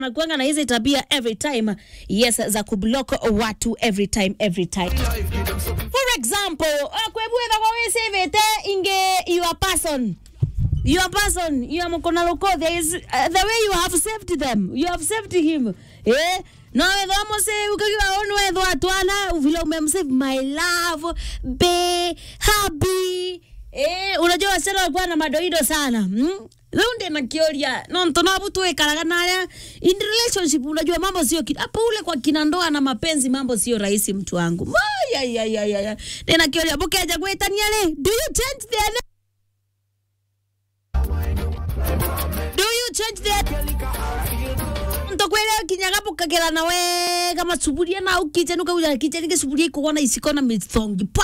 nakuanga na hizi tabia every time yes za kublock watu every time every time for example uh, kwebwetha kwa wisivite inge your person your person your mukona loko there is uh, the way you have saved them you have saved him eh no wethwa musave ukagiwa onu wethwa atwana vile umemsave my love be happy eh unajua wasichana walikuwa na madoido sana mm? Leo ndi nakioria no ntonabu tuikaraga naria in relationship unajua mambo sio kitu hapo ule kwa kina ndoa na mapenzi mambo sio rahisi mtu wangu ya ya ya ya ya ndi nakioria bukeja gwetania le do you change their name do you change their ntokwele kinyaga bukagera na wega masuburia na ukiche nuka uja kiche nige suburia ikugona isikona mithongi